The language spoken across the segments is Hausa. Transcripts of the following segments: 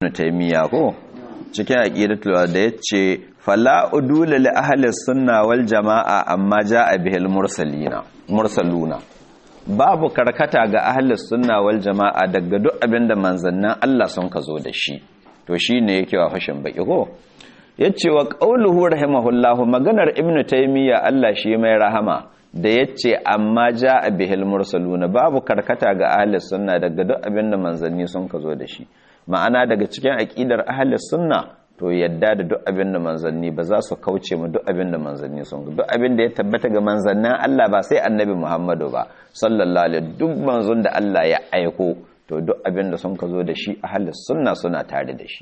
taymiya ko cikin aqidatul da yace fala udula li ahli sunna wal jamaa amma jaa bihil mursalina mursaluna babu karkata ga ahli sunna wal jamaa daga duk abinda manzannin Allah sun ka zo da shi to shine yake wa fashin baki ko yace wa qauluhu rahimahullahu maganar ibnu taymiya Allah shi mai rahama da yace amma jaa bihil mursaluna babu karkata ga ahli sunna daga duk abinda manzanni sun ka zo da shi ma'ana daga cikin aƙidar ahalis sunna to yadda da duk abin da manzanni ba za su kauce mu duk abin da manzanni sun duk abin da ya tabbata ga manzannin Allah ba sai annabi Muhammadu ba sallallahu alaihi duk manzon da Allah ya aiko to duk abin da sun ka zo da shi ahalis sunna suna tare da shi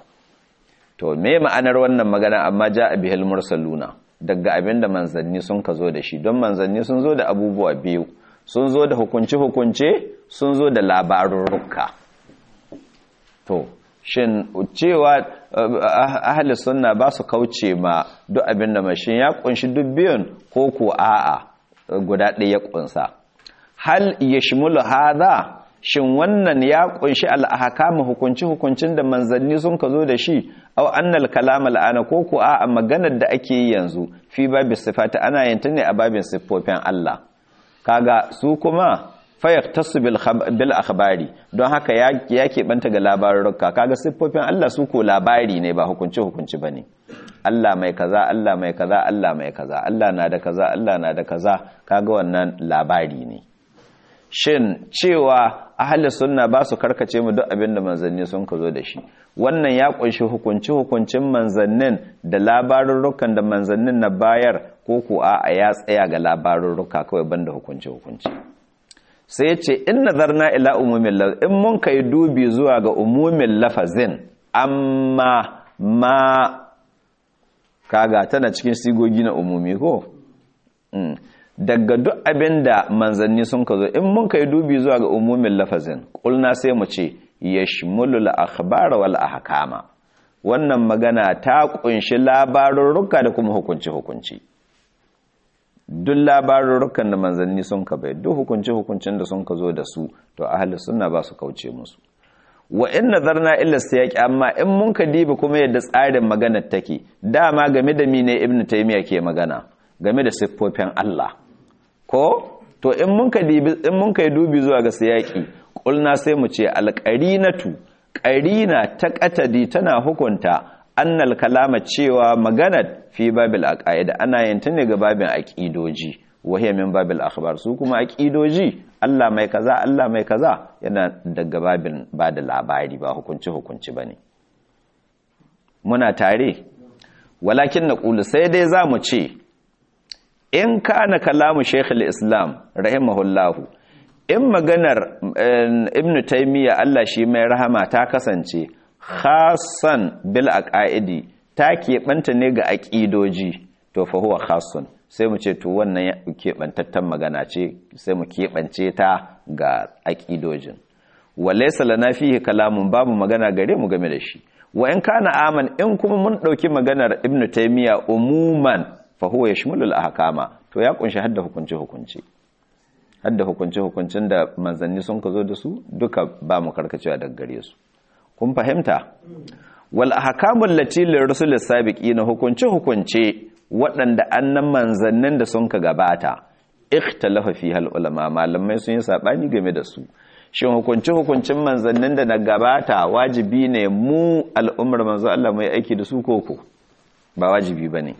to me ma'anar wannan magana amma ja'a bihil mursaluna daga abin da manzanni sun ka zo da shi don manzanni sun zo da abubuwa biyu sun zo da hukunci hukunce sun zo da labarurruka to shin cewa ahli sunna ba su kauce ma duk abin da mashin ya kunshi duk biyun ko ko a'a guda ɗaya ya kunsa hal yashmulu hadha shin wannan ya kunshi al-ahkam hukunci hukuncin da manzanni sun ka zo da shi aw annal kalam al-ana ko ko a'a maganar da ake yi yanzu fi babu sifati ana yin ta ne a babin siffofin Allah kaga su kuma fayaktasu bil akhbari don haka ya keɓanta ga labarurruka kaga siffofin Allah su ko labari ne ba hukunci hukunci bane Allah mai kaza Allah mai kaza Allah mai kaza Allah na da kaza Allah na da kaza kaga wannan labari ne shin cewa ahli sunna ba su karkace mu duk abin da manzanni sun ka zo da shi wannan ya kunshi hukunci hukuncin manzannin da labarurrukan da manzannin na bayar ko ko a ya tsaya ga labarurruka kawai banda hukunci hukunci sai ce in nazarna ila umumin lafazin in mun kai dubi zuwa ga umumin lafazin amma ma kaga tana cikin sigogi na umumi ko daga duk abin da manzanni sun ka zo in mun kai dubi zuwa ga umumin lafazin kulna sai mu ce yashmulul akhbar wal ahkama wannan magana ta kunshi labarurruka da kuma hukunci hukunci duk labarurrukan da manzanni sun ka bai duk hukunci-hukuncin da sun ka zo da su to ahli sunna ba su kauce musu wa in nazarna illa siyaqi amma in mun ka dibi kuma yadda tsarin maganar take dama game da mine ibnu taymiya ke magana game da siffofin Allah ko to in mun ka dibi in mun ka dubi zuwa ga siyaqi kulna sai mu ce alqarinatu qarina ta qatadi tana hukunta annal kalama cewa maganar fi babil aqaida ana yin ta ne ga babin aqidoji wahiya min babil akhbar su kuma aqidoji Allah mai kaza Allah mai kaza yana daga babin bada labari ba hukunci hukunci bane muna tare walakin naqulu sai dai zamu ce in kana kalamu shaykh islam rahimahullahu in maganar ibn taymiya Allah shi mai rahama ta kasance khasan bil aqaidi ta keɓanta ne ga aƙidoji to fa huwa khasun sai mu ce to wannan keɓantattan magana ce sai mu keɓance ta ga aƙidojin walaysa lana fihi kalamun babu magana gare mu game da shi wa in kana aman in kuma mun ɗauki maganar ibnu taymiya umuman fa huwa yashmulu al ahkama to ya kunshi hadda hukunci hukunci hadda hukunci hukuncin da manzanni sun ka zo da su duka ba mu karkacewa daga gare su kun fahimta wal ahkamul lati lirrusul sabiqina hukunce hukunce waɗanda annan manzannin da sun ka gabata ikhtalafa fi hal ulama malamai sun yi sabani game da su shin hukunce hukuncin manzannin da na gabata wajibi ne mu al'ummar manzo Allah mai aiki da su koko ba wajibi bane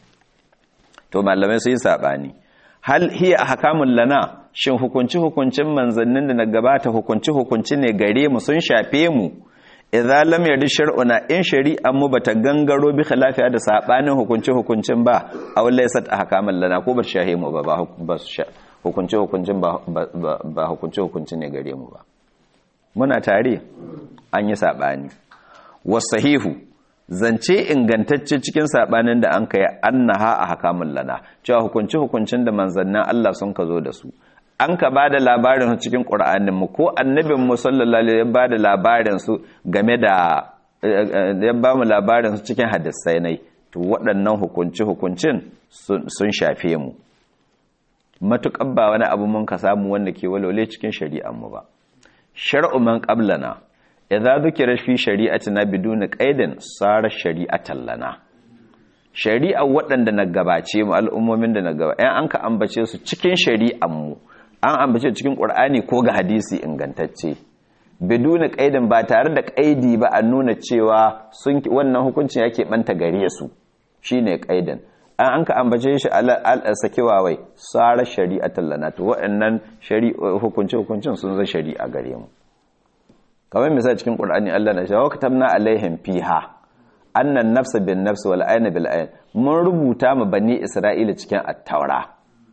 to malamai sun yi sabani hal hiya ahkamul lana shin hukunci hukuncin manzannin da na gabata hukunci hukunci ne gare mu sun shafe mu idza lam yadi shar'una in shari'an mu bata gangaro bi khilafiya da sabanin hukunci hukuncin ba aw laysat ahkaman lana ko ba shahe mu ba ba hukunci hukuncin ba ba hukunci hukuncin ne gare mu ba muna tare an yi sabani wasahihu zance ingantacce cikin sabanin da an kai annaha ahkamun lana cewa hukunci hukuncin da manzannin Allah sun ka zo da su an ka ba da labarin cikin ƙura'aninmu ko annabinmu sallallahu alaihi ya ba da labarin su game da ya ba mu labarin su cikin hadisai nai to waɗannan hukunci-hukuncin sun shafe mu matuƙar ba wani abu mun ka samu wanda ke walwale cikin shari'anmu ba shar'u man qablana idza dhukira fi shari'atina biduni qaidin sara shari'atan lana shari'a waɗanda na gabace mu al'ummomin da na gaba ɗan an ka ambace su cikin shari'an mu an ambace cikin qur'ani ko ga hadisi ingantacce biduni qaidin ba tare da qaidi ba a nuna cewa sun wannan hukuncin yake banta gare su shine qaidin an an ka ambace shi sakewa wai tsara shari'atan lana to waɗannan hukunce-hukuncin sun zai shari'a gare mu kamar misali cikin ƙur'ani Allah na shawo katabna alaihim fiha annan nafsa bin nafsi wal ayna bil ayn mun rubuta mu bani isra'ila cikin at-taura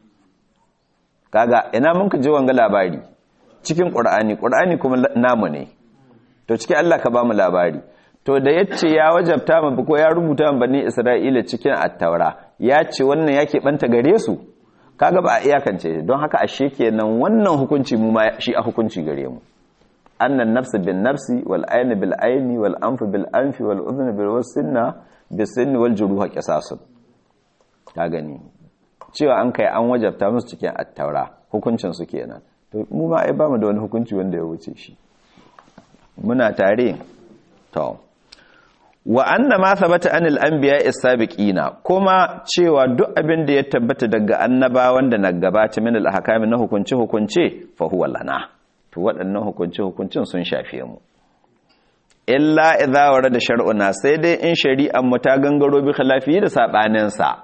kaga ina mun ka ji wanga labari cikin ƙur'ani ƙur'ani kuma namu ne to cikin Allah ka ba mu labari to da yace ya wajabta mu ko ya rubuta mu bani isra'ila cikin at-taura ya ce wannan yake banta gare su kaga ba a iyakance don haka ashe kenan wannan hukunci mu ma shi a hukunci gare mu annan nafsi bin nafsi wal ayn bil ayni wal anf bil anfi wal udhn bil wasinna bis sinni wal juruha qisasun ka gani cewa an kai an wajabta musu cikin at-taura hukuncin su kenan to mu ma ai ba mu da wani hukunci wanda ya wuce shi muna tare to wa anna ma thabata anil anbiya as-sabiqina kuma cewa duk abin da ya tabbata daga annabawan da na gabata min al-ahkami na hukunci hukunce fa huwa lana to waɗannan hukunci hukuncin sun shafe mu illa idza warada shar'una sai dai in shari'an mu ta gangaro bi khilafi da sabanin sa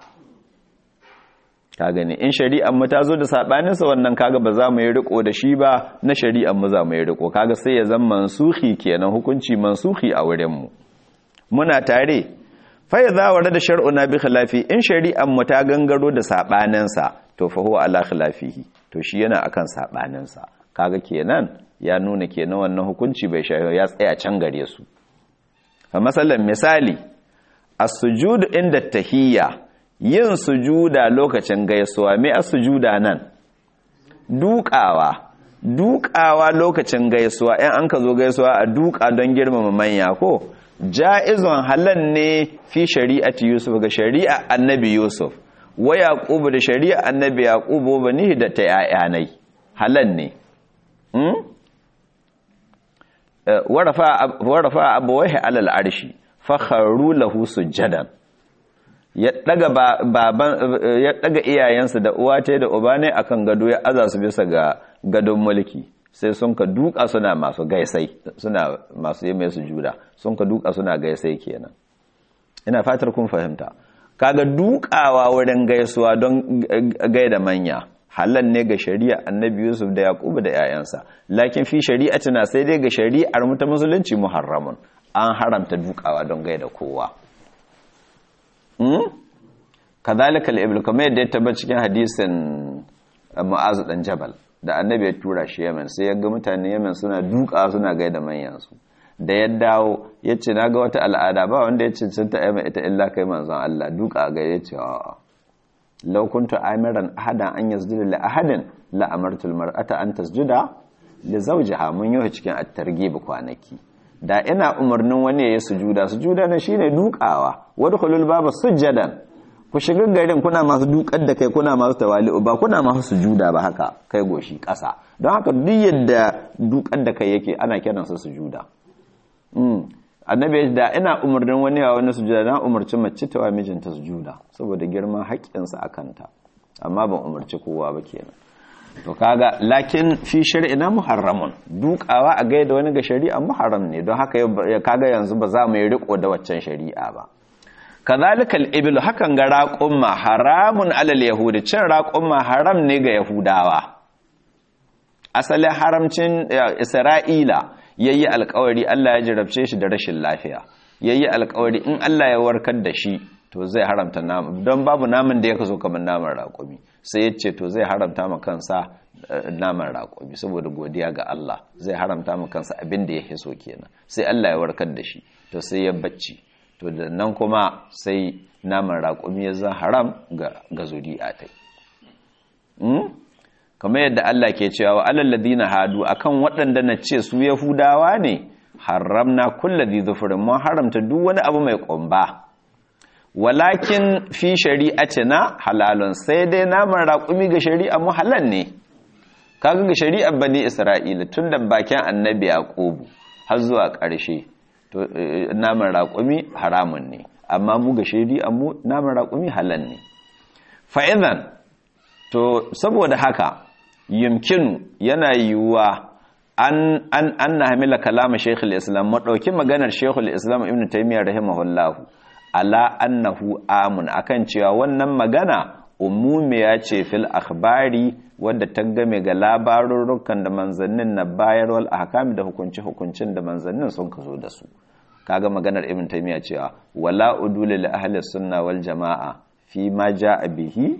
ka gani in shari'an mu ta zo da sabanin sa wannan kaga ba za mu yi riko da shi ba na shari'an mu za mu yi riko kaga sai ya zama mansuhi kenan hukunci mansuhi a wurin mu muna tare fai za wa da shar'una bi khilafi in shari'an mu ta gangaro da sabaninsa to fa huwa ala khilafihi to shi yana akan sabaninsa kaga kenan ya nuna kenan wannan hukunci bai shafi ya tsaya can gare su fa masalan misali as-sujud inda tahiyya yin sujuda lokacin gaisuwa me as-sujuda nan dukawa dukawa lokacin gaisuwa in an ka zo gaisuwa a duka don girmama manya ko ja'izon halan ne fi shari'ati Yusuf ga shari'a annabi Yusuf wa Yaqubu da shari'a annabi Yaqubu bani da ta yayanai halan ne hmm warafa warafa abawaihi alal arshi fakharu lahu sujadan ya daga baban ya daga iyayensa da uwa ta da uba ne akan gado ya aza su bisa ga gadon mulki sai sun ka duka suna masu gaisai suna masu yi mai sujuda sun ka duka suna gaisai kenan ina fatar kun fahimta kaga dukawa wurin gaisuwa don gaida manya halal ne ga shari'a annabi yusuf da yaqubu da yayansa lakin fi shari'atina sai dai ga shari'ar mu ta musulunci muharramun an haramta dukawa don gaida kowa hmm? kadhalika al-ibl kamar yadda ya tabbata cikin hadisin mu'azu dan jabal da annabi ya tura shi yamen sai ya ga mutane yamen suna duka suna gaida manyansu da ya dawo ya ce na ga wata al'ada ba wanda ya cancanta yamen ita illa kai manzon Allah duka ga ya ce a'a law kuntu amiran ahadan an yasjuda li ahadin la amartu al mar'ata an tasjuda li zawjiha mun yi cikin at-targhib kwanaki da ina umarnin wani ya yi sujuda sujuda na shine dukawa wadkhulul baba sujadan ku shiga garin kuna masu dukar da kai kuna masu tawali'u ba kuna masu sujuda ba haka kai goshi ƙasa don haka duk yadda dukar da kai yake ana kiransa sujuda annabi da ina umarnin wani ya wani sujuda na umarci mace ta wa mijinta sujuda saboda girman haƙƙinsa a kanta amma ban umarci kowa ba kenan to kaga lakin fi shari'ina muharramun dukawa a gaida wani ga shari'a muharram ne don haka kaga yanzu ba za mu yi riko da waccan shari'a ba kazalika al-ibil hakan ga raqumma haramun alal yahudi cin raqumma haram ne ga yahudawa asalin haramcin isra'ila yayi alƙawari Allah ya jarabce shi da rashin lafiya yayi alƙawari in Allah ya warkar da shi to zai haramta naman don babu naman da ya kaso kamar naman raƙumi sai ya ce to zai haramta ma kansa naman raƙumi saboda godiya ga Allah zai haramta ma kansa abin da ya hiso kenan sai Allah ya warkar da shi to sai ya bacci to da nan kuma sai naman raƙumi ya zan haram ga zuri'a ta kamar yadda Allah ke cewa wa alal ladina hadu akan waɗanda na ce su yahudawa ne haramna kulli dhufrin mun haramta duk wani abu mai ƙomba walakin fi shari'atina halalun sai dai naman raƙumi ga shari'a mu halal ne kaga ga shari'ar bani isra'ila tun da bakin annabi yaqubu har zuwa ƙarshe to naman raƙumi haramun ne amma mu ga shari'a mu naman raƙumi halal ne fa'idan to saboda haka yumkinu yana yiwuwa an an an na hamila kalama shaykhul islam mu dauki maganar shaykhul islam ibnu taymiyyah rahimahullahu ala annahu amun akan cewa wannan magana umumiya ce fil akhbari wadda ta game ga labarurrukan da manzannin na bayar wal ahkam da hukunci hukuncin da manzannin sun kazo da su kaga maganar ibn taymiya cewa wala udul li ahli sunna wal jamaa fi ma jaa bihi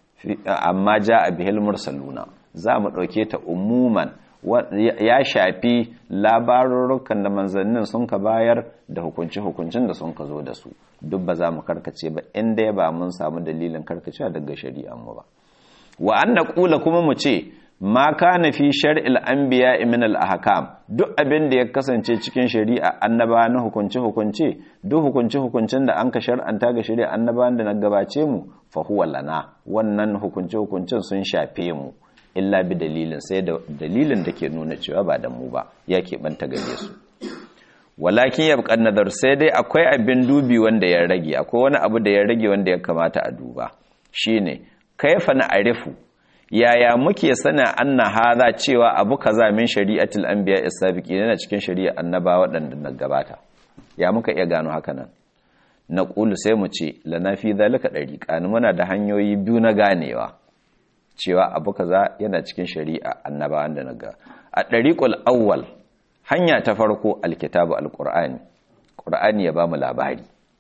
amma jaa bihi al mursaluna za mu dauke ta umuman ya shafi labarurrukan da manzannin sun ka bayar da hukunci hukuncin da sun ka zo da su duk ba za mu karkace ba inda ya ba mun samu dalilin karkacewa daga shari'an mu ba wa an kula kuma mu ce ma kana fi shar'il anbiya min al ahkam duk abin da ya kasance cikin shari'a annaba na hukunci hukunci duk hukunci hukuncin da an ka shar'anta ga shari'a annabawan da na gabace mu fa huwa lana wannan hukunci hukuncin sun shafe mu illa bi dalilin sai da dalilin da ke nuna cewa ba da mu ba ya keɓanta gare su walakin ya nazar sai dai akwai abin dubi wanda ya rage akwai wani abu da ya rage wanda ya kamata a duba shine kaifa na arifu yaya muke sana anna hadha cewa abu kaza min shari'atul anbiya as-sabiqin yana cikin shari'a annaba waɗanda na gabata ya muka iya gano haka nan na qulu sai mu ce lana fi zalika dariqan muna da hanyoyi biyu na ganewa cewa abu kaza yana cikin shari'a annabawan da naga a dariqul awwal hanya ta farko alkitabu alqur'ani qur'ani ya bamu labari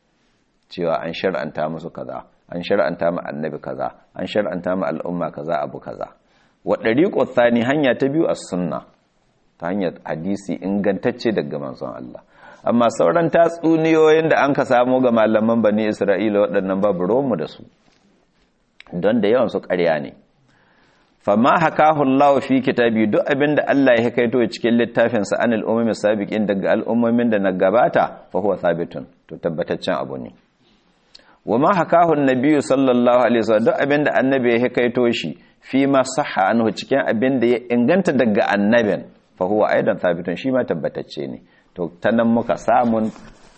cewa an shar'anta musu kaza an shar'anta mu annabi kaza an shar'anta mu al'umma kaza abu kaza wa dariqul thani hanya ta biyu as-sunna ta hanyar hadisi ingantacce daga manzon Allah amma sauran tatsuniyoyin da an ka samu ga malaman bani Isra'ila waɗannan babu romu da su don da yawan su ƙarya ne fama hakahu Allah fi kitabi duk abinda Allah ya kaito cikin littafin sa anil ummi sabiqin daga al'ummomin da na gabata fa huwa thabitun to tabbataccen abu ne wama hakahu an-nabi sallallahu alaihi wasallam duk abinda annabi ya kaito shi fi ma sahha anhu cikin abinda ya inganta daga annabin fa huwa aidan thabitun shi ma tabbatacce ne to tanan muka samun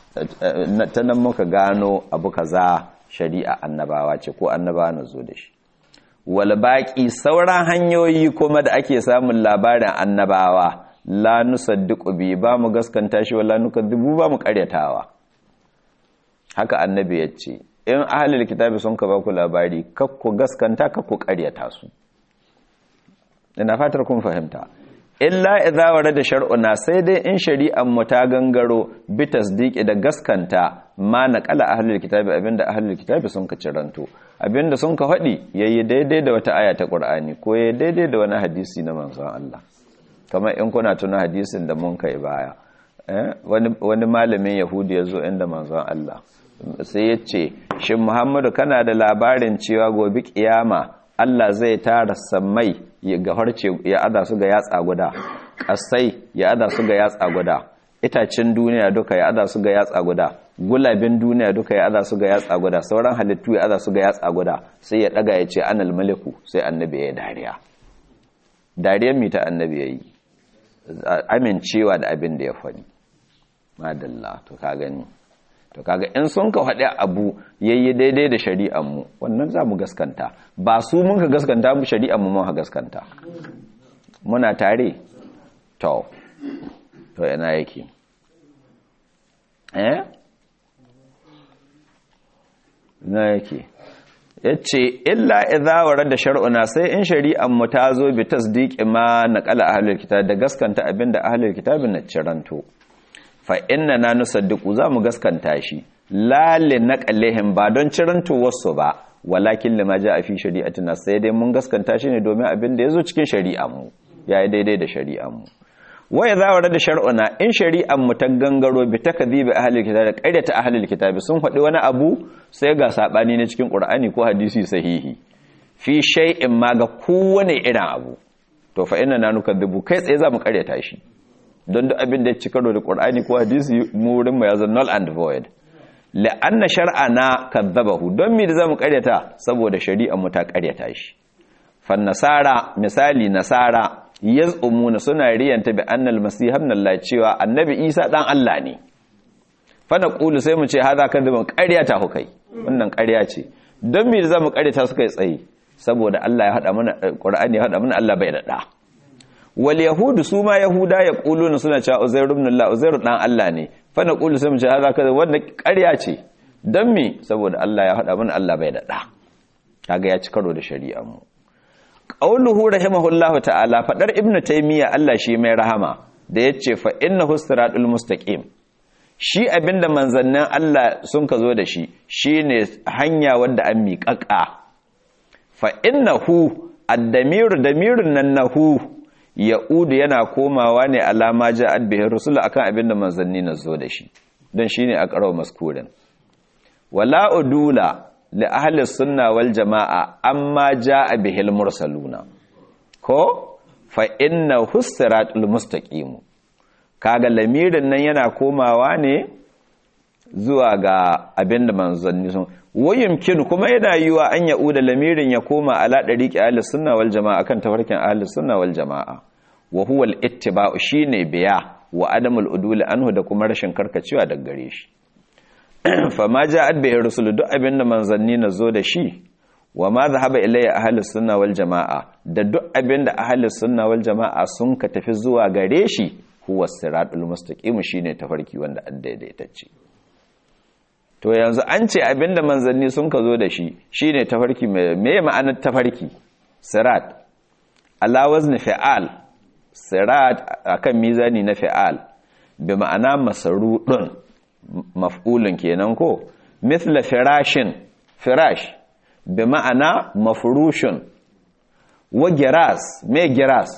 tanan muka gano abu kaza shari'a annabawa ce ko annabawa na zo da shi wal baƙi sauran hanyoyi kuma da ake samun labarin annabawa la nusaddiqu bi ba mu gaskanta shi wala nukadibu ba mu ƙaryatawa haka annabi ya ce in ahlul kitabi sun ka ba ku labari kakku gaskanta kakku ƙaryata su ina fatar kun fahimta illa idza warada shar'una sai dai in shari'an mu ta gangaro bi tasdiqi da gaskanta ma naqala ahlul kitabi abinda ahlul kitabi sun ka ciranto abinda sun ka faɗi yayi daidai da wata aya ta Qur'ani ko yayi daidai da wani hadisi na manzon Allah kamar in kuna tuna hadisin da mun kai baya wani wani malamin yahudi yazo inda manzon Allah sai ya ce shin Muhammadu kana da labarin cewa gobe kiyama Allah zai tara sammai ga harce ya ada su ga yatsa guda kasai ya ada su ga yatsa guda itacin duniya duka ya ada su ga yatsa guda gulabin duniya duka ya ada su ga yatsa guda sauran halittu ya ada su ga yatsa guda sai ya daga ya ce anal maliku sai annabi ya dariya dariyar mi ta annabi ya yi amincewa da abin da ya faɗi madalla to ka gani to kaga in sun ka faɗi abu yayi daidai da shari'ar mu wannan za mu gaskanta ba su mun ka gaskanta mu shari'ar mu mun ka gaskanta muna tare to to ina yake eh ina yake yace illa idza warada shar'una sai in shari'ar mu ta zo bi tasdiqi ma naqala ahlul kitab da gaskanta abinda ahlul kitabin na ciranto fa inna na nusaddiqu za mu gaskanta shi lalle naqalihim ba don ciranto wasu ba walakin lima a fi shari'atina sai dai mun gaskanta shi ne domin abin da yazo cikin shari'ar mu yayi daidai da shari'ar mu waya za wa da shar'una in shari'ar mu ta gangaro bi takdhibi ahlil kitab da qaidata ahlil kitab sun faɗi wani abu sai ga sabani ne cikin qur'ani ko hadisi sahihi fi shay'in ma ga kowane irin abu to fa inna na nukadhibu kai tsaye za mu karyata shi don duk abin da ya ci karo da qur'ani ko hadisi mu wurin mu ya zan null and void la'anna shar'ana kadzabahu don me da zamu karyata saboda shari'ar mu ta karyata shi fan nasara misali nasara yaz'umuna suna riyanta bi annal masih ibn Allah cewa annabi Isa dan Allah ne fa naqulu sai mu ce haza kadhiban ƙarya ta hukai wannan ƙarya ce don me za mu ƙaryata suka yi tsaye saboda Allah ya hada mana Qur'ani ya hada mana Allah bai da da wal yahudu su ma yahuda ya quluna suna cewa uzair ibn Allah uzair dan Allah ne fa naqulu sai mu ce haza kadhiban wannan ƙarya ce don me saboda Allah ya hada mana Allah bai da da kaga ya ci karo da shari'ar mu qauluhu rahimahullahu ta'ala fadar ibnu taymiya Allah shi mai rahama da yace fa innahu siratul mustaqim shi abinda manzannin Allah sun ka zo da shi shine hanya wanda an miƙaƙa fa innahu ad-damiru damirun nan nahu ya'udu yana komawa ne alama ja'at bihi rusul akan abinda manzanni na zo da shi dan shine a qara'u maskurin wala udula li ahli sunna wal jama'a amma jaa bihil mursaluna ko fa inna husratul mustaqim kaga lamirin nan yana komawa ne zuwa ga abinda manzanni sun wayumkin kuma yana yiwa an yauda lamirin ya koma ala dariqi ahli sunna wal jama'a kan tafarkin ahli sunna wal jama'a wa huwa al ittiba'u shine biya wa adamul udul anhu da kuma rashin karkacewa daga gare shi fama ja'at bihi rusulu duk abinda manzanni na zo da shi wa ma zahaba ilayya ahlus sunna wal jamaa da duk abinda ahlus sunna wal jamaa sun ka tafi zuwa gare shi huwa siratul mustaqim shine tafarki wanda an daidaitacce to yanzu an ce abinda manzanni sun ka zo da shi shine tafarki me ma'anar tafarki sirat ala wazni fi'al sirat akan mizani na fi'al bi ma'ana masarudun maf'ulun kenan ko mithla firashin firash bi ma'ana mafrushun wa giras me giras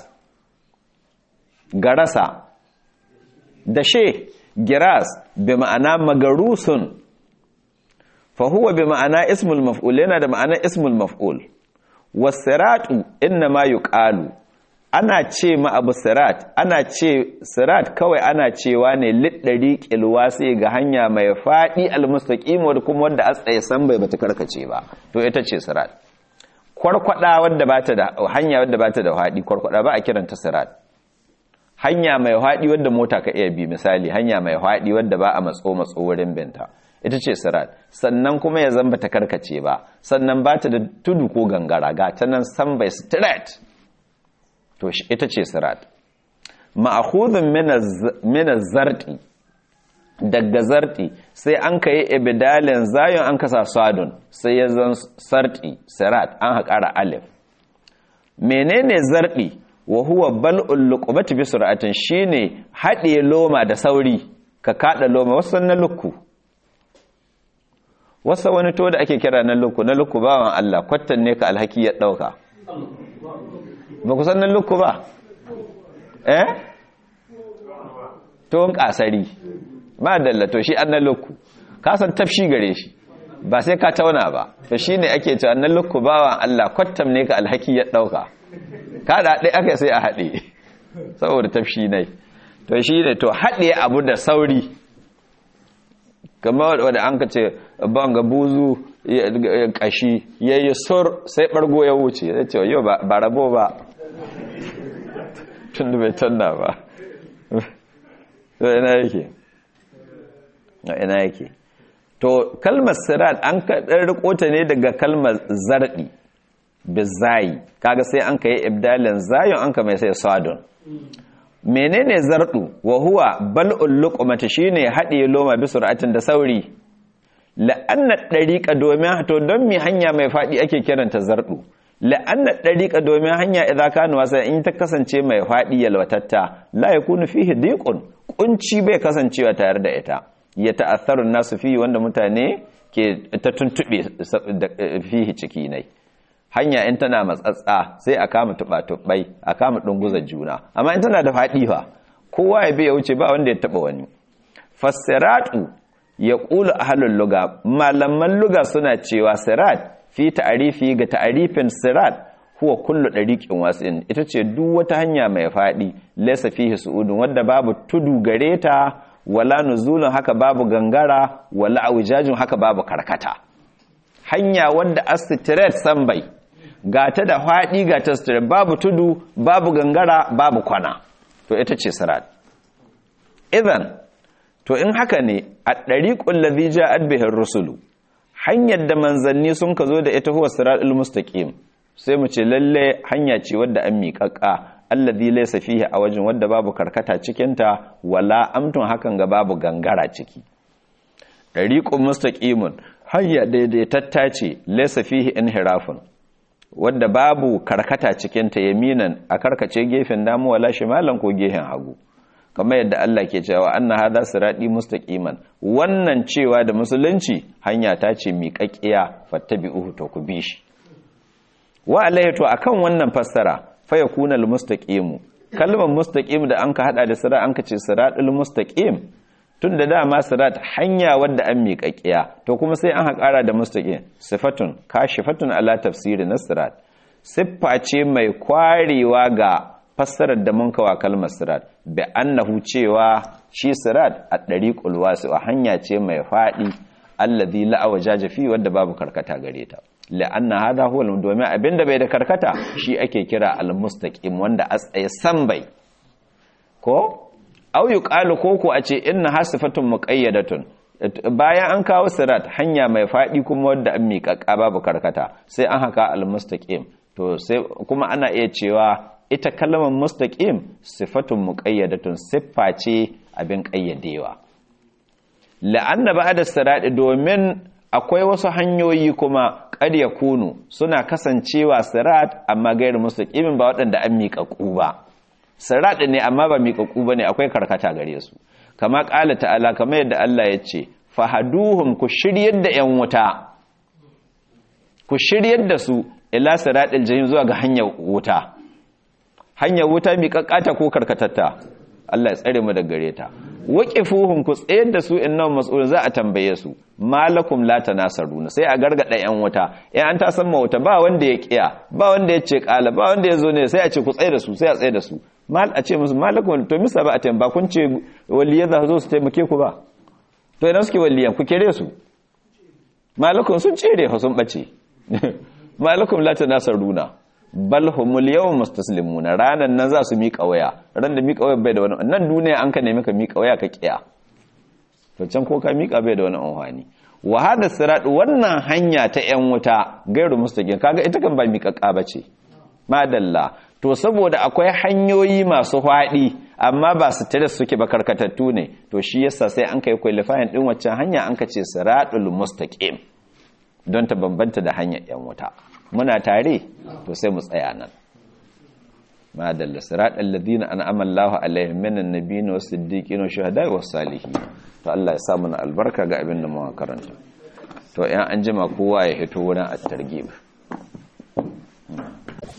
garasa dashe giras bi ma'ana magarusun fa huwa bi ma'ana ismul maf'ul yana da ma'ana ismul maf'ul wasiratu inna ma yuqalu ana ce ma abu sirat ana ce sirat kawai ana cewa ne liɗari ƙilwasi ga hanya mai faɗi almustaƙim wadda kuma wadda a tsaye san bai bata karkace ba to ita ce sirat kwarkwada wadda bata da hanya wadda bata da faɗi kwarkwada ba a kiranta sirat hanya mai faɗi wadda mota ka iya bi misali hanya mai faɗi wadda ba a matso matso wurin binta ita ce sirat sannan kuma ya zamba ta karkace ba sannan bata da tudu ko gangara ga ta nan san bai straight to ita ce sirat ma'akhudun min zarti daga zarti sai an kai ibdalin zayon an kasa sadun sai ya zan sarti sirat an haƙara alif menene zarti wa huwa bal'ul luqmati bi sur'atin shine haɗe loma da sauri ka kada loma wasu na lukku wasa wani to da ake kira na lukku na lukku bawan Allah kwattan ne ka alhaki ya dauka ba ku sannan lukku ba eh tuwon kasari ba dallato shi annan lukku ka san tafshi gare shi ba sai ka tauna ba to shi ne ake ce annan lukku bawan Allah kwattam ne ka alhaki ya ɗauka ka da ɗai aka sai a haɗe saboda tafshi ne to shi ne to haɗe abu da sauri kamar wadda an ka ce ban ga buzu kashi ya yi sur sai ɓargo ya wuce ya ce yau ba rabo ba tun da bai tanna ba ina yake ina yake to kalmar sirat an kaɗar rikota ne daga kalmar zarɗi bizayi kaga sai an ka yi ibdalin zayon an ka mai sai sadon menene zardu wa huwa bal'ul luqmati shine hade loma bi sur'atin da sauri la'anna dariqa domin to don mi hanya mai fadi ake kiranta zardu la'anna dariqa domin hanya idan kana wasa in ta kasance mai fadi yalwatatta la yakunu fihi diqun kunci bai kasancewa tare da ita ya ta'assaru nasu fi wanda mutane ke ta tuntube fihi ciki nai hanya in tana matsatsa sai a kama tuba-tubai a kama ɗunguzar juna amma in tana da faɗi fa kowa ya bi ya wuce ba wanda ya taɓa wani fassiratu ya ƙulu a halin luga malaman luga suna cewa sirat fi ta'arifi ga ta'arifin sirat huwa kullu ɗariƙin wasu ita ce duk wata hanya mai faɗi laisa fihi su'udun wadda babu tudu gare ta wala nuzulun haka babu gangara wala awijajin haka babu karkata hanya wadda astiret sambai ga ta da faɗi ga ta sutura babu tudu babu gangara babu kwana to ita ce sirat idan to in haka ne a ɗariƙun ladhi ja'at bihi rusulu hanyar da manzanni sun ka zo da ita huwa siratul mustaqim sai mu ce lalle hanya ce wadda an miƙaƙa alladhi laysa fihi a wajen wadda babu karkata cikin ta wala amtun hakan ga babu gangara ciki ɗariƙun mustaqimun hanya daidaitatta ce laysa fihi inhirafun wadda babu karkata cikin ta yaminan a karkace gefen damu wala shimalan ko gefen hagu kamar yadda Allah ke cewa anna hadha sirati mustaqiman wannan cewa da musulunci hanya ta ce miƙaƙiya fattabi'uhu to ku bi shi wa alayhi to akan wannan fassara fa yakuna al mustaqimu kalmar mustaqim da anka hada da sirat anka ce siratul mustaqim tunda dama sirat hanya wadda an miƙaƙiya to kuma sai an haƙara da mustaqim sifatun kashifatun ala tafsiri na sirat siffa ce mai kwarewa ga fassarar da mun kawa kalmar sirat bi annahu cewa shi sirat a dariqul wasi'a hanya ce mai fadi alladhi la awajaja fi wanda babu karkata gare ta la'anna hadha huwa domin abinda bai da karkata shi ake kira al-mustaqim wanda a tsaye san bai ko aw yuqalu koko a ce inna hasifatun muqayyadatun bayan an kawo sirat hanya mai fadi kuma wanda an miƙaƙa babu karkata sai an haka al-mustaqim to sai kuma ana iya cewa ita kalmar mustaqim sifatun muqayyadatun siffa ce abin ƙayyadewa la'anna ba'da sirati domin akwai wasu hanyoyi kuma qad yakunu suna kasancewa sirat amma gairu mustaqimin ba waɗanda an miƙaƙu ba sirat ne amma ba miƙaƙu bane akwai karkata gare su kama ƙala ta'ala kamar yadda Allah ya ce fahaduhum ku shiryar da 'yan wuta ku shiryar da su ila siratil jahim zuwa ga hanyar wuta hanyar wuta mi kakkata ko karkatatta Allah ya tsare mu daga gare ta waqifuhum ku tsayar da su innahum mas'ulun za a tambaye su malakum la tanasaruna sai a gargada yan wuta in an ta san wuta ba wanda ya kiya ba wanda ya ce kala ba wanda ya zo ne sai a ce ku tsaye da su sai a tsaye da su mal a ce musu malakum to misa ba a tamba kun ce waliyan za zo su taimake ku ba to idan suke waliyan ku kere su malakum sun cere fa sun bace malakum la tanasaruna bal humul yawm mustaslimuna ranan nan za su miƙa waya ran da miƙa waya bai da wani nan duniya an ka nemi ka miƙa waya ka kiya to can ko ka miƙa bai da wani amfani wa hada sirat wannan hanya ta yan wuta gairu mustaqim kaga ita kan ba miƙaƙa bace madalla to saboda akwai hanyoyi masu faɗi amma ba su tare suke ba karkatattu ne to shi yasa sai an kai qualifying din waccan hanya an ka ce siratul mustaqim don ta bambanta da hanyar yan wuta muna tare to sai mu tsaya nan madalla siratal ladina an'ama Allahu alaihim minan nabiyyin was siddiqin was shuhada'i was salihin to Allah ya sa mana albarka ga abin da mu karanta to in an jima kowa ya hito wurin at-targhib